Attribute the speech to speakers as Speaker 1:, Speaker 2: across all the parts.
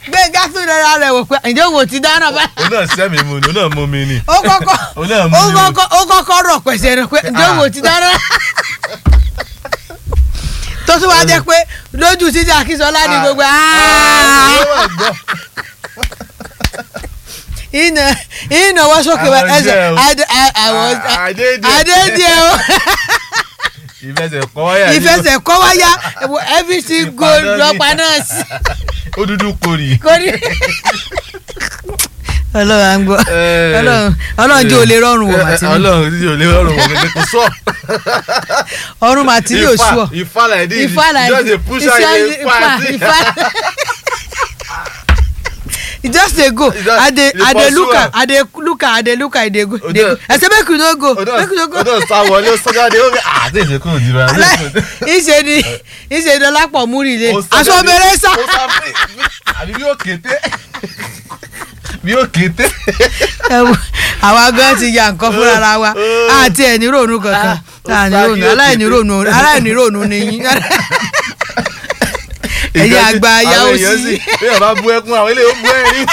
Speaker 1: gbẹ̀ngà tún rẹra rẹ̀ wò pé ǹjẹ́ òun ò ti dáná bá.
Speaker 2: òun náà sẹ́mi mu ni òun náà mú mi ni.
Speaker 1: ó kọ́kọ́
Speaker 2: Òun náà mú
Speaker 1: ó
Speaker 2: mi o.
Speaker 1: kọ́kọ́ ó kọ́kọ́ rọ̀ pẹ̀sẹ̀ rẹ̀ pé ǹjẹ́ òun ò ti dáná. tó tún wá jẹ́ pé lójú títí Akínsọ́lá ni gbogbo
Speaker 2: Ah, ó wà gbọ́.
Speaker 1: ìnà ìnà wọ́n sókè wá
Speaker 2: Àwọn
Speaker 1: ẹsẹ̀
Speaker 2: jẹ́ o.
Speaker 1: adé àwọn
Speaker 2: Ah, Adédè.
Speaker 1: adédè o
Speaker 2: ìfẹsẹ̀ kọ́ wáyà ni.
Speaker 1: ìfẹsẹ̀ kọ́ wáyà everything go
Speaker 2: Ìpàdánù.
Speaker 1: lọ́pàá náà sí
Speaker 2: ó dúdú korì.
Speaker 1: kórì. ọlọ́run à ń gbọ́
Speaker 2: Eh.
Speaker 1: ọlọ́run ọlọ́run jẹ́ olè rọrùn wọ̀ màtínú
Speaker 2: ọlọ́run tí ò lè rọrùn wọ̀ gẹ́gẹ́ kò sọ.
Speaker 1: ọrùn màtínú ò sú ọ
Speaker 2: ifá like this
Speaker 1: ifá like
Speaker 2: just dey push am dey
Speaker 1: ifá
Speaker 2: pass.
Speaker 1: ifá e just dey go
Speaker 2: E just-
Speaker 1: i dey
Speaker 2: dey
Speaker 1: i dey
Speaker 2: pursue
Speaker 1: look am
Speaker 2: am.
Speaker 1: i dey look am i dey look am i dey go
Speaker 2: Odo-
Speaker 1: dey go i say make you no go
Speaker 2: Odo
Speaker 1: make you no go
Speaker 2: Odo sá wọlé ó sọ́jà dé ó rí àti ìṣèkú òjìrà.
Speaker 1: ìṣe ni ìṣe ni ọlápọ̀ múri ilé
Speaker 2: Ó sá
Speaker 1: aṣọ
Speaker 2: jáde,
Speaker 1: bẹ̀rẹ̀ sá
Speaker 2: ó sá free. àbí bí ó kété bí ó kété.
Speaker 1: ẹwọ àwa gan ti ya nǹkan fúnra ra wa
Speaker 2: Oh.
Speaker 1: àti ẹni rònú kankan
Speaker 2: ó
Speaker 1: àní
Speaker 2: sá
Speaker 1: rònú
Speaker 2: kí ó
Speaker 1: aláìní
Speaker 2: kété.
Speaker 1: rònú aláìní rònú ni yín ẹ̀yin
Speaker 2: Ìgbà tí
Speaker 1: àgbà ayá ó
Speaker 2: àwọn èèyàn
Speaker 1: sí.
Speaker 2: bí ẹ̀ bá bú ẹkún àwọn eléyìí ó bú ẹ̀rín.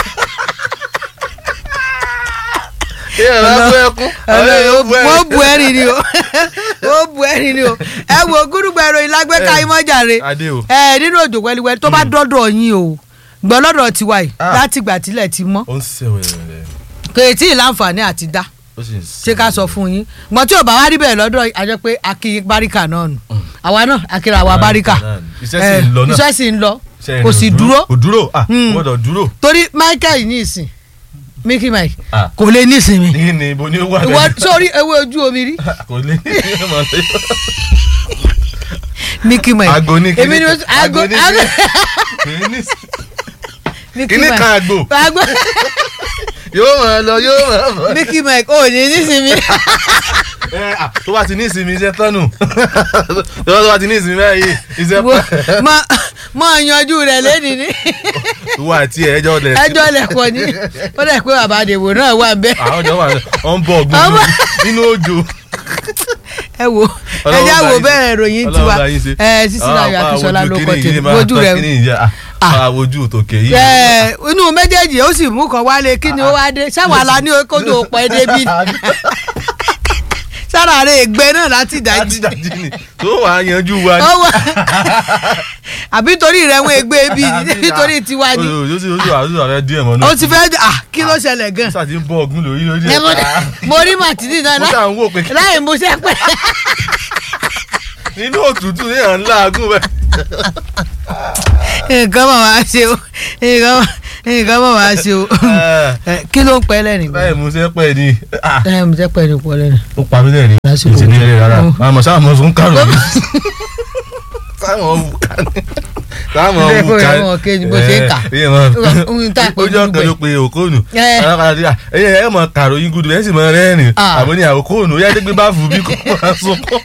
Speaker 2: bí ẹ̀ bá bú ẹkún àwọn eléyìí ó bú ẹ̀rín.
Speaker 1: wọ́n bu ẹ̀rín ni o wọ́n bu ẹ̀rín ni o ẹ wo gúdúgbà ìròyìn lágbèéká
Speaker 2: Eh,
Speaker 1: imọ́jàre
Speaker 2: Adé o.
Speaker 1: ẹ nínú òjò wẹ́líwẹ́lí tó bá dọ́dọ̀ yín o gbọ́ lọ́dọ̀ tiwa yìí
Speaker 2: Ah.
Speaker 1: láti ìgbà tílẹ̀ ti mọ́
Speaker 2: ó ń sèwẹ̀rẹ̀
Speaker 1: kò tí ì láǹfààní àti dá
Speaker 2: ó sì ń
Speaker 1: ṣé ká sọ fún yín gbọ́n tí ò bá wá rí bẹ́ẹ̀ lọ́dọ̀ àjọ pé akínyín báríkà náà nù àwa náà akíra àwa báríkà
Speaker 2: Iṣẹ́ sì ń lọ náà.
Speaker 1: iṣẹ́ sì ń lọ
Speaker 2: Iṣẹ́
Speaker 1: kò
Speaker 2: rẹ̀
Speaker 1: sì
Speaker 2: ò
Speaker 1: dúró
Speaker 2: kò dúró ah
Speaker 1: Hmm.
Speaker 2: gbọ́dọ̀ dúró.
Speaker 1: torí Michael ní ìsìn Mickey Mike
Speaker 2: Ah.
Speaker 1: kò lè ní ìsinmi
Speaker 2: ní ní ibo ni ó wà
Speaker 1: ìwọ sórí ewé ojú omi rí
Speaker 2: kò lè ní ìmọ̀ lé.
Speaker 1: Mickey Mike
Speaker 2: Àgbo ní kíní
Speaker 1: èmi ni mo
Speaker 2: kan.
Speaker 1: àgbo
Speaker 2: Àgbo ní
Speaker 1: àgbo
Speaker 2: kíní ní
Speaker 1: Mickey
Speaker 2: kíní
Speaker 1: Mike
Speaker 2: kan àgbo
Speaker 1: àgbo
Speaker 2: yóò máa lọ yóò máa bọ̀.
Speaker 1: Mickey Mike ò ní ní ìsinmi
Speaker 2: Ẹ, ah, tó bá ti ní ìsinmi iṣẹ́ tọ́nù tó bá ti ní ìsinmi báyìí iṣẹ́
Speaker 1: wo
Speaker 2: pọ̀
Speaker 1: mọ mọ yanjú rẹ lẹ́ni ní
Speaker 2: ìwọ àti ẹjọ́ lẹ̀
Speaker 1: ẹjọ́ lẹ̀kọ́ ni ó dẹ̀ pé bàbá àdèbò náà wà bẹ́ẹ̀
Speaker 2: àwọn ọjọ́ wà ọ ń bọ̀ ọgbọ́n
Speaker 1: Ọmọ-
Speaker 2: nínú òjò.
Speaker 1: ẹ wo
Speaker 2: Ọlọ́run
Speaker 1: ẹjẹ́
Speaker 2: bá
Speaker 1: wo
Speaker 2: yín ṣe.
Speaker 1: bẹ́ẹ̀ ròyìn
Speaker 2: Ọlọ́run
Speaker 1: tiwa
Speaker 2: bá yín ṣe.
Speaker 1: ẹ sísí náà yọ
Speaker 2: Ah,
Speaker 1: Akínsọ́lá
Speaker 2: ojú
Speaker 1: ló kọ́
Speaker 2: kíní yìí
Speaker 1: tèmi
Speaker 2: máa
Speaker 1: ojú
Speaker 2: tán
Speaker 1: rẹ
Speaker 2: kíní yìí, ah, ah, ojú tòkè yìí.
Speaker 1: ẹ inú méjèèjì ó sì mú kan wálé kí ni ó wá dé sáwọn àlá ní kójú òpó ẹ débi sára rẹ ègbé náà láti dájí
Speaker 2: dájídájí ni tó wàá yanjú wa ni.
Speaker 1: ó wà àbí torí rẹ wọn ègbé bí ni nítorí tiwa ni
Speaker 2: ojú ojú ojú àdúrà rẹ díẹ̀ mọ́
Speaker 1: ó ti fẹ́ ah kí ló ṣẹlẹ̀ gan
Speaker 2: sáà ti ń bọ́ ọ̀gùn lórí lórí
Speaker 1: ẹ
Speaker 2: ẹ̀.
Speaker 1: mo mo rí màtínì náà
Speaker 2: mo
Speaker 1: láì-
Speaker 2: ṣáà ń wò pé
Speaker 1: láì mú sẹ́pẹ̀
Speaker 2: nínú òtútù ní à ń láàgùn bẹ́ẹ̀.
Speaker 1: nǹkan mọ̀ wá ṣe o nǹkan mọ̀- nǹkan mọ̀ wá ṣe o Ẹ, kí ló ń pẹ́ lẹ́rìn
Speaker 2: báyìí mo ṣe pẹ́ ni ah,
Speaker 1: ẹ mo jẹ́ pẹ́ ní pọ́ lẹ́rìn.
Speaker 2: ó pa mí lẹ́rìn
Speaker 1: Lásìkò
Speaker 2: ìṣe ní ẹ̀rẹ́ rárá
Speaker 1: Ó.
Speaker 2: àmọ́ sáà mọ̀ fún kárò mi sáwọn wù ká ní sáwọn
Speaker 1: Ilé
Speaker 2: wù
Speaker 1: ẹ̀kọ́
Speaker 2: ká
Speaker 1: rẹ̀ wọ́n kéjì bó ṣe ń kà. Ohun tá a pè
Speaker 2: ojú ọkàn
Speaker 1: dúdú
Speaker 2: ló pe òkóònù
Speaker 1: Ẹ.
Speaker 2: ẹyẹ ẹ mọ kàròyìn gudu ẹ sì mọ rẹ́rìn
Speaker 1: Ah.
Speaker 2: àbọ̀ ní àwòkóònù ó yá dé gbé bá fún bí kò máa sunkún.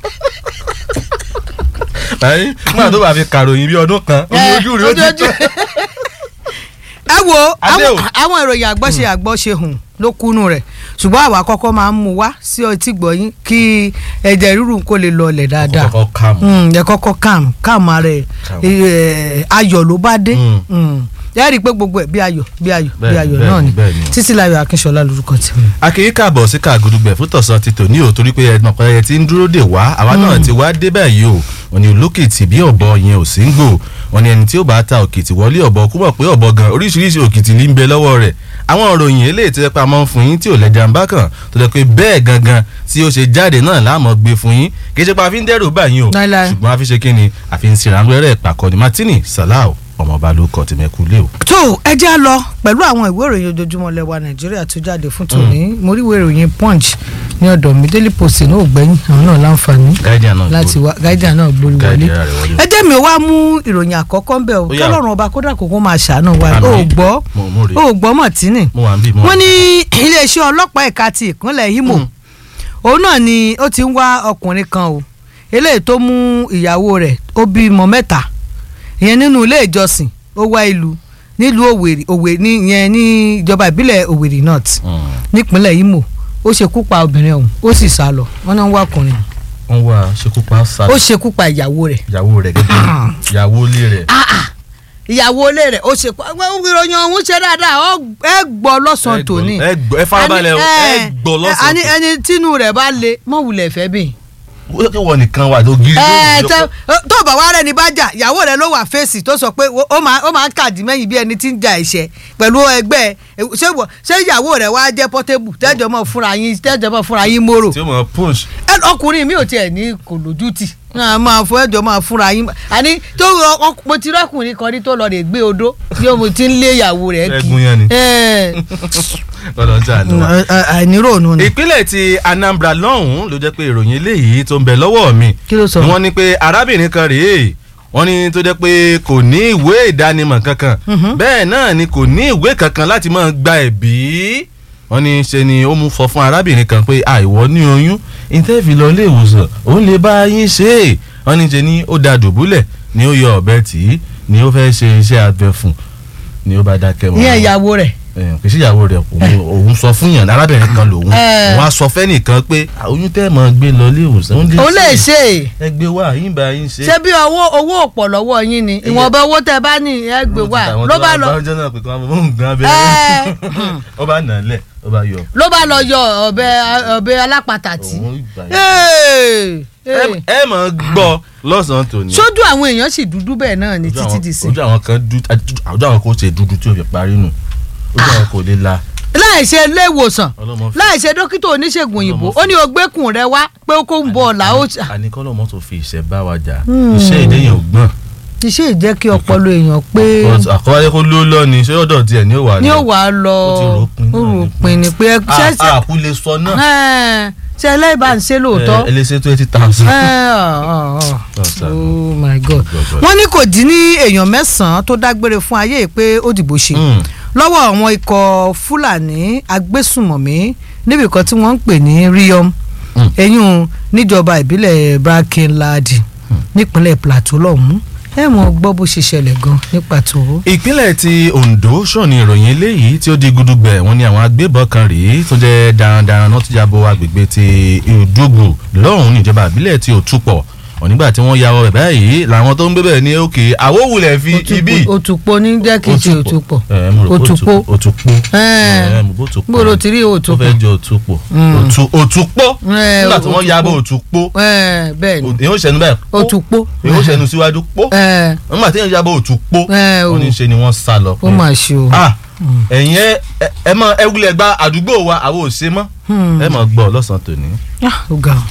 Speaker 2: Báyìí nígbà tó bá fi kàròyìn bí ọdún kan ojú ojú rẹ̀ ó ti tán.
Speaker 1: ẹ wo
Speaker 2: Adé o.
Speaker 1: àwọn àwọn ìròyìn àgbọ́ṣe àgbọ́ṣe hùn ló kúnnú rẹ̀ ṣùgbọ́n àwa kọ́kọ́ máa ń mú wá sí ọtí gbọ̀yìn kí ẹ̀jẹ̀ rírun kó lè lọlẹ̀ dáadáa
Speaker 2: kọ́kọ́ kà mọ́.
Speaker 1: Mm, ẹ kọ́kọ́ calm calm ara ẹ̀
Speaker 2: Calm.
Speaker 1: Eh, ayọ̀ ló bá dé
Speaker 2: Mm.
Speaker 1: Mm. ẹ rí i pé gbogbo ẹ̀ bí ayọ̀ bí ayọ̀ bí
Speaker 2: Bẹ́ẹ̀ni,
Speaker 1: ayọ̀
Speaker 2: bẹ́ẹ̀ni,
Speaker 1: náà ni
Speaker 2: bẹ́ẹ̀ni.
Speaker 1: Títílayọ̀ Akínṣọlá lórúkọ tèmi.
Speaker 2: akínyí káàbọ̀ sí kàgùdùgbẹ̀ fún tọ̀sán ti tò ní o torí pé ẹ̀dùn ọ̀pẹ ti ń dúró dè wá àwa náà ti wá dé báyìí o wọn ni olókìtì bí ọ̀bọ yẹn ò sí ń gbò wọn ni ẹni tí ó bá ta òkìtì wọlé ọ̀bọ kó mọ̀ pé ọ̀bọ gan oríṣiríṣi òkìtì ní ń bẹ lọ́wọ́ rẹ̀ àwọn òròyìn eléyìí tó yẹ pé a máa ń fún yín tí ò lẹ́jà ń bá kàn tó yẹ pé bẹ́ẹ̀ gangan tí ó ṣe jáde náà láàmú gbé fún yín kì í ṣe pé a fi ń dẹ́rù báyìí o
Speaker 1: Láíláí.
Speaker 2: ṣùgbọ́n a fi ṣe kí ni a fi ń ṣèrànwẹ́rẹ́ ìpàkọ́ni Martini Salau ọmọọba ló kọ tìmẹ̀kú lé o.
Speaker 1: tó ẹ já lọ pẹ̀lú àwọn ìwé ìròyìn ojoojúmọ́ lẹ́wà nàìjíríà tó jáde fún tòní mo rí ìwé ìròyìn punch ní ọ̀dọ̀ mi daily post náà ò gbẹ́yìn àwọn náà láǹfààní
Speaker 2: Guardian náà
Speaker 1: láti wá guardian náà gbórí wọlé
Speaker 2: Guardian rẹ̀ wọlé.
Speaker 1: ẹ jẹ́ mi wá mú ìròyìn àkọ́kọ́ ń bẹ̀ o
Speaker 2: Ó yá.
Speaker 1: kọ́lọ́run ọba kódà kókó máa ṣàánú wa
Speaker 2: Àmín.
Speaker 1: ó gbọ́
Speaker 2: mo mo rè
Speaker 1: ó gbọ́ mọ̀tínì
Speaker 2: mo wà ń bí mo wà
Speaker 1: wọ́n
Speaker 2: ń bí.
Speaker 1: ní iléeṣẹ́ ọlọ́pàá ẹ̀ka ti ìpínlẹ̀ Imo
Speaker 2: Mm.
Speaker 1: òun náà ni ó ti ń wá ọkùnrin kan o eléyìí tó mú ìyàwó rẹ̀ ó bímọ mẹ́ta ìyẹn nínú ilé ìjọsìn ó wá ìlú nílùú Òwèrì Òwèrì ní ìyẹn ní ìjọba ìbílẹ̀ Òwèrì North
Speaker 2: Mm.
Speaker 1: nípínlẹ̀ Imo ó ṣekú pa obìnrin ọ̀hún ó sì sá lọ wọ́n náà ń wá ọkùnrin
Speaker 2: wọ́n wá ṣekú pa sá
Speaker 1: ó ṣekú pa ìyàwó rẹ̀
Speaker 2: ìyàwó rẹ̀ gẹ́gẹ́ ìyàwó ilé rẹ̀.
Speaker 1: ìyàwó ilé rẹ̀ ó ṣe pa ìròyìn ọ̀hún ṣe dáadáa ọ ẹ gbọ́ lọ́sàn-án
Speaker 2: Ẹ gbọ́,
Speaker 1: tòní.
Speaker 2: ẹ gbọ́, ẹ farabalẹ̀ o,
Speaker 1: Àní,
Speaker 2: ẹ gbọ́ lọ́sàn-án
Speaker 1: àní
Speaker 2: tòní.
Speaker 1: ẹni tínú rẹ̀ bá le mọ̀wulẹ̀ fẹ́ bẹ́ẹ̀
Speaker 2: ó kí wọ́n nìkan wà tó gírí
Speaker 1: ẹ
Speaker 2: lórí
Speaker 1: tẹ
Speaker 2: ìjókòó.
Speaker 1: tó bá wá rẹ ní bá jà ìyàwó rẹ ló wà fèsì tó sọ pé ó máa ó máa ń kàdí mẹ́yìn bí ẹni tí ń ja ẹ̀ṣẹ̀ pẹ̀lú ẹgbẹ́ ẹ, ṣé wọ- ṣé ìyàwó rẹ wá jẹ́ pọ́tébù tẹ́jọ́ mọ́ fúnra yín tẹ́jọ́ mọ́ fúnra yín mórò
Speaker 2: tí ó mọ̀ punch.
Speaker 1: ẹ ọkùnrin mi ò tiẹ̀ ní kò lójú tì náà máa fọ ẹjọ́ máa fúnra yín àní tó rọ- ọ- mo ti rọ́kùnrin kan rí tó lọ rè gbé odó bí mo ti ń lé ìyàwó rẹ̀ kí
Speaker 2: Ẹ̀gún yẹn ni.
Speaker 1: ẹ
Speaker 2: ọ̀dọ̀ jà ló wà.
Speaker 1: àìníròònù ni
Speaker 2: ìpínlẹ̀ ti Anambra lọ́hùn-ún ló jẹ́ pé ìròyìn eléyìí tó ń bẹ lọ́wọ́ mi
Speaker 1: kí ló sọ.
Speaker 2: ni wọ́n ní pé arábìnrin kan rèé wọ́n ní tó jẹ́ pé kò ní ìwé ìdánimọ̀ kankan
Speaker 1: Mhm.
Speaker 2: bẹ́ẹ̀ náà ni kò ní ìwé kankan láti máa gba ẹ̀bí wọ́n ní ṣe ni ó mú fọ fún arábìnrin kan pé àìwọ́ ní oyún ìtẹ́fì lọ ilé ìwòsàn òun lè bá yín ṣe é wọ́n ní ṣe ni ó da dùbúlẹ̀ ni ó yọ ọ̀bẹ tì í ni ó fẹ́ ṣe iṣẹ́ abẹ fún ni ó bá dákẹ́ wọn
Speaker 1: ìyẹn ìyàwó rẹ̀
Speaker 2: kì í ṣe ìyàwó rẹ̀ òun- òun sọ fún yàn arábìnrin kan lòun
Speaker 1: Eh.
Speaker 2: òun á sọ fẹ́nìkan pé "Ah, oyún tẹ́ ẹ̀ mọ́ gbé lọ ilé ìwòsàn
Speaker 1: ó lè ṣe é
Speaker 2: ẹ gbé wá yín bá yín ṣe.
Speaker 1: ṣé bí owó owó ọ̀pọ̀ lọ́wọ́ yín ni ìwọ̀nba owó tẹ bá ní ẹ gbé wá ló bá lọ
Speaker 2: ọjọ́ náà pé kí wọ́n mú nǹkan
Speaker 1: ẹ
Speaker 2: abẹ́rẹ́ ó bá nà á lẹ̀ ó bá yọ.
Speaker 1: ló bá lọ yọ ọ̀bẹ ọ̀bẹ alápatà tí.
Speaker 2: òun ìgbà yẹn.
Speaker 1: Hey,
Speaker 2: ẹ
Speaker 1: hey.
Speaker 2: ẹ mọ̀ gbọ́ lọ́sàn-án tòní.
Speaker 1: sójú àwọn èèyàn sì dúdú bẹ́ẹ̀ náà ní
Speaker 2: Ojú
Speaker 1: títí
Speaker 2: àwọn-
Speaker 1: di sí.
Speaker 2: ojú àwọn kan dúdú ojú àwọn kan ó ṣe dúdú tí ó fi parí nù ojú àwọn kò lè la.
Speaker 1: láì ṣe ilé ìwòsàn
Speaker 2: ọlọ́mọ fi
Speaker 1: láì ṣe dókítà oníṣègùn òyìnbó
Speaker 2: Ọlọ́mọ
Speaker 1: ó ní o gbẹ́kùn rẹ wá pé ó kó ń bọ̀ ọ̀la ó ṣà.
Speaker 2: àní kọ́lọ́mọ tó fi ìṣẹ́ bá wa jà
Speaker 1: Hmm.
Speaker 2: iṣẹ́ ìdẹ́yìn ògbọ́n.
Speaker 1: iṣẹ́ ìjẹ́ kí ọpọlọ èèyàn pé
Speaker 2: àkọ́wálé kó ló lọ ni ṣé ọ̀dọ̀ tiẹ̀ ni ó wà
Speaker 1: ní ó wà á lọ
Speaker 2: Ó ti rò ó pin
Speaker 1: ó
Speaker 2: náà
Speaker 1: rò
Speaker 2: ni.
Speaker 1: pin ni pé ṣé ṣé
Speaker 2: àkú lè sọ náà.
Speaker 1: ẹ̀, ṣé ẹlẹ́bàá ń ṣe lóòótọ́.
Speaker 2: ẹ ẹ lè ṣe twenty thousand.
Speaker 1: Ẹ̀, ọ̀, ọ̀, ọ̀.
Speaker 2: Ọ̀sán.
Speaker 1: oh my god
Speaker 2: God.
Speaker 1: wọ́n ní kò dín ní èèyàn mẹ́sàn-án tó dágbére fún ayé yìí pé ó dìbò ṣe lọ́wọ́ àwọn ikọ̀ fúlàní agbésùmọ̀mí níbi kan tí wọ́n ń pè ní riom
Speaker 2: Mm.
Speaker 1: eyín níjọba ìbílẹ̀ brakinladi nípínlẹ̀ plateau lọ́hùn-ún ẹ mọ̀ gbọ́ bó ṣe ṣẹlẹ̀ gan ní pàtó.
Speaker 2: ìpínlẹ̀ ti Ondo sọ̀ni ìròyìn eléyìí tí ó di gudugbẹ̀ wọ́n ní àwọn agbébọn kan rèé tó jẹ́ darandaran náà tó jábọ̀ agbègbè ti Ìdúgbò lọ́hùn níjọba ìbílẹ̀ ti Òtúpọ̀ nígbà tí wọ́n ya ọ bẹ̀ báyìí làwọn tó ń gbé bẹ̀ ní òkè àwòwulẹ̀ fi ibi.
Speaker 1: òtùpọ̀ ní jẹ́ kí n ṣe òtùpọ̀
Speaker 2: ẹ mo rò pé
Speaker 1: Òtúpọ̀.
Speaker 2: Òtúpọ̀
Speaker 1: Ẹ.
Speaker 2: ẹ mo bó Òtúpọ̀
Speaker 1: gbọ́dọ̀ tí rí
Speaker 2: tó
Speaker 1: òtùpọ̀
Speaker 2: fẹ́ jẹ Òtúpọ̀
Speaker 1: Mm.
Speaker 2: Òtú- Òtúpọ̀
Speaker 1: Ẹ,
Speaker 2: nígbà tí wọ́n ya bọ̀
Speaker 1: Òtúpọ̀.
Speaker 2: Òtúpọ̀
Speaker 1: Ẹ, bẹ́ẹ̀ ni
Speaker 2: èyí ó ṣẹnu báyìí pó.
Speaker 1: òtùpọ̀
Speaker 2: èyí ó ṣẹnu síwájú pó
Speaker 1: ẹ
Speaker 2: nígbà tí èyí ya bọ̀ Òtúpọ̀
Speaker 1: ẹ o
Speaker 2: wọ́n ní ṣe ni wọ́n sá lọ
Speaker 1: ó mà ṣe o.
Speaker 2: ah ẹ̀yin ẹ ẹ- ẹ mọ ẹ wulẹ̀ gba àdúgbò wa àwọn ò ṣe mọ́
Speaker 1: Hmm.
Speaker 2: ẹ mọ̀ gbọ́ lọ́sàn-án tòní.
Speaker 1: Ah, ó ga ọ.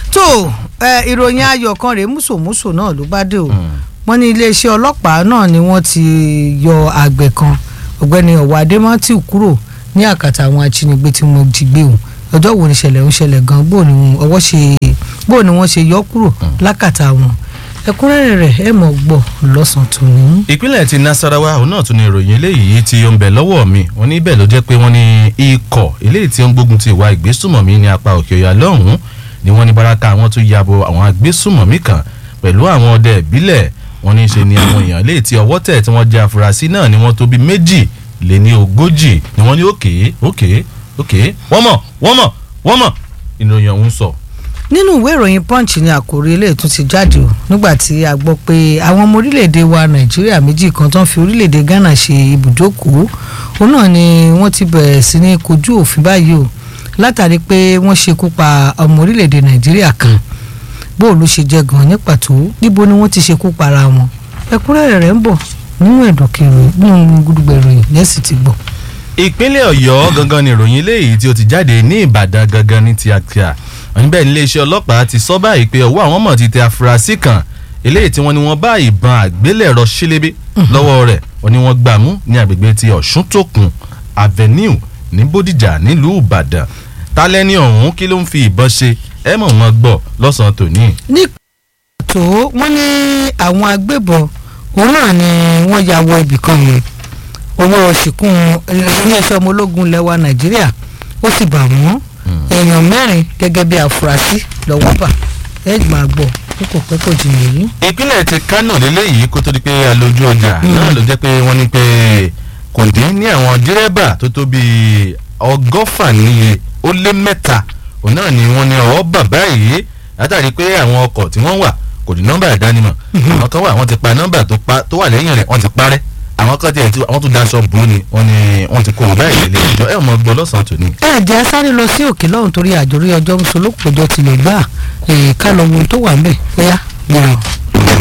Speaker 1: tó ẹ, ìròyìn ayọ̀ kan rèé mùsòmùsò náà ló bá dé o wọ́n ní iléeṣẹ́ ọlọ́pàá náà ni wọ́n ti yọ àgbẹ̀ kan ọ̀gbẹ́ni ọ̀wọ́ adémátìw kúrò ní àkàtà àwọn ajínigbé tí wọ́n jí gbé o ọjọ́ wo ni ìṣẹ̀lẹ̀ ń ṣẹlẹ̀ gan bó ni wọn- ọwọ́ ṣe bó ni wọ́n ṣe yọ kúrò lákàtà wọn ẹ̀kúnrẹ́rẹ́ rẹ̀ ẹ mọ̀ gbọ́ lọ́sàn-án tòní.
Speaker 2: ìpínlẹ̀ ti Nasarawa òun náà tún ní ìròyìn eléyìí tí ó ń bẹ lọ́wọ́ mi wọ́n ní bẹ́ẹ̀ ló jẹ́ pé wọ́n ní ikọ̀ eléyìí tí ó ń gbógun ti ìwà ìgbésùmọ̀mí ní apá òkè ọ̀yà lọ́hùn-ún ni wọ́n ní baraka àwọn tún yabo àwọn agbésùmọ̀mí kan pẹ̀lú àwọn ọdẹ ìbílẹ̀ wọ́n ní ṣe ni àwọn èèyàn léè tí ọwọ́ tẹ̀ tí wọ́n jẹ́ afurasí náà ni wọ́n tó bí méjì lé ní ogójì ni wọ́n ní òkè òkè òkè wọ́n mọ̀ wọ́n mọ̀ wọ́n mọ̀ ìròyìn ọ̀hún sọ.
Speaker 1: nínú ìwé ìròyìn punch ni àkòrí ilé tún ti jáde o nígbà tí a gbọ́ pé àwọn ọmọ orílẹ̀-èdè wa nàìjíríà méjì kan tó ń fi orílẹ̀-èdè ghana ṣe ibùjókòó òun náà ni wọ́n ti bẹ̀rẹ̀ sí ní kojú òfin báyìí o látàrí pé wọ́n ṣekú pa ọmọ orílẹ̀-èdè nàìjíríà kan bó ló ṣe jẹ́ gan ní pàtó níbo ni wọ́n ti ṣekú para wọn ẹ̀kúnrẹ́rẹ́ rẹ̀ ń bọ̀ nínú ẹ̀dọ̀kẹ̀rẹ̀ nínú gudugbẹ̀ ìròyìn lẹ́sìn ti gbọ́.
Speaker 2: ìpínlẹ̀ ọ̀yọ́ gangan ni ìròyìn eléyìí tí ó ti jáde ní ìbàdàn gangan ní tíátíá níbẹ̀ ní iléeṣẹ́ ọlọ́pàá ti sọ báyìí pé ọwọ́ àwọn mọ̀ ti tẹ afurasí kan eléyìí tí wọ́n ní wọ́n bá ìbọn àgbélẹ̀rọ ṣílébé lọ́wọ́ rẹ̀ wọ́n ní wọ́n gbà mú ní agbègbè ti ọ̀ṣuntòkun avenue ní bódìjà nílùú ìbàdàn tálẹ́ni ọ̀hún kí ló ń fi ìbọn ṣe ẹ mọ̀ wọ́n gbọ́ lọ́sàn-án tòní.
Speaker 1: ní pàtó wọ́n ní àwọn agbébọn òun náà ni wọ́n ya wọ ibìkan yẹn owó ṣìkún iléeṣẹ́ ọmọ ológun lẹ́wà nàìjíríà ó sì bà wọ́n èèyàn mẹ́rin gẹ́gẹ́ bí àfúrásì lọ́wọ́ bà ẹ máa gbọ́ ó kò pẹ́ kò jìnnà yìí.
Speaker 2: ìpínlẹ̀ ti kánò lélẹ́yìí kó tó di pé alójú ọjà náà ló jẹ́ pé wọ́n ní pé kò dín ní àwọn dírẹ́bà tó tó bíi ọgọ́fà níye ó lé mẹ́ta òun náà ni wọ́n ní ọwọ́ bàbá yìí látàrí pé àwọn ọkọ̀ tí wọ́n wà kò ní nọ́mbà ìdánimọ̀ àwọn kan wà wọ́n ti pa nọ́mbà tó pa- tó wà lẹ́yìn rẹ̀ wọ́n ti parẹ́ kan tiẹ̀ tí wọ́n tún daṣọ bò ó ni wọ́n ní wọ́n ti kó wọn báyìí lélẹ̀ ìjọ ẹ̀ mọ̀ gbọ́ lọ́sàn-án tòní.
Speaker 1: ẹ jẹ́ sáré lọ sí òkè lọ́hùn torí àjòrí ọjọ́ ń solókòjọ́ tilẹ̀ gbà ká lọ wo ohun tó wà ń bẹ̀ bóyá.